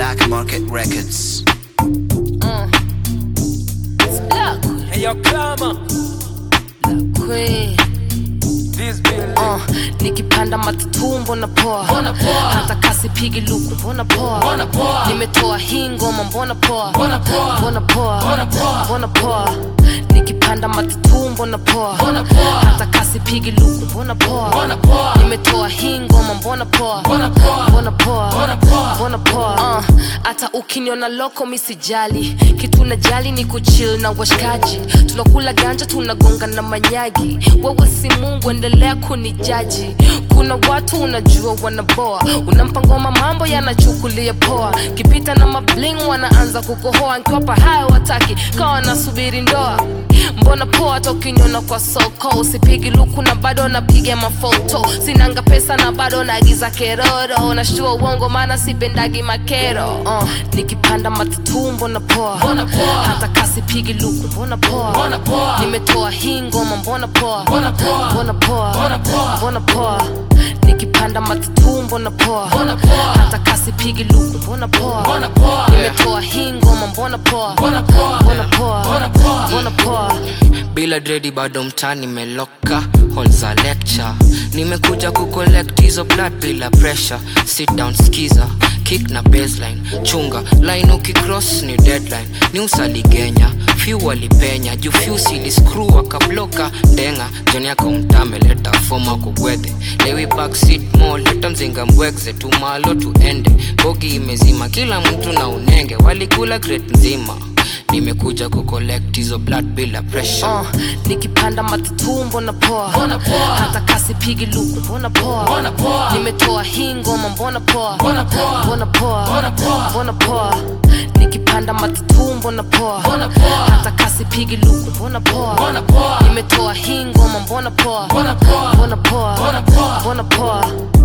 Black Market Records. Uh. It's Black Hey yo, Clama, Queen. this bill. Uh, nikipanda matatu mbona poa hata kasi pigi luku mbona poa nimetoa hii ngoma mbona poa mbona poa mbona poa nikipanda matatu mbona poa hata kasi pigi luku mbona poa nimetoa hii ngoma mbona poa mbona poa mbona poa Uh, hata ukiniona loko misijali kitu najali ni kuchill na washikaji tunakula ganja tunagonga na manyagi wewe si mungu endelea kunijaji kuna watu unajua wanaboa unampa ngoma mambo yanachukulia poa kipita na mabling wanaanza kukohoa nkiwapa haya wataki kawa nasubiri ndoa mbona poa hata ukiniona kwa soko usipigi luku na bado napiga mafoto sinanga pesa na bado naagiza keroro nashtua uongo maana sipendagi makero uh, nikipanda matatu mbona poa hata kasi pigi luku mbona poa nimetoa hii ngoma mbona poa mbona poa mbona poa nikipanda matatu mbona poa hata kasi pigi luku mbona poa nimetoa hii ngoma mbona poa mbona poa mbona poa bila dredi bado mtani meloka hall za lecture nimekuja kucollect hizo blood bila pressure sit down skiza kick na baseline chunga line ukicross ni deadline ni usaligenya few walipenya juu few siliscrew akabloka ndenga joni yako mtameleta foma kugwedhe lewi backseat mo leta mzinga mbwegze tumalo tuende bogi imezima kila mtu na unenge walikula crate nzima nimekuja kucollect hizo blood bila pressure uh, nikipanda matatu mbona poa hata kasi pigi luku mbona poa nimetoa hii ngoma mbona poa mbona poa mbona poa nikipanda matatu mbona poa hata kasi pigi luku mbona poa nimetoa hii ngoma mbona poa mbona poa mbona poa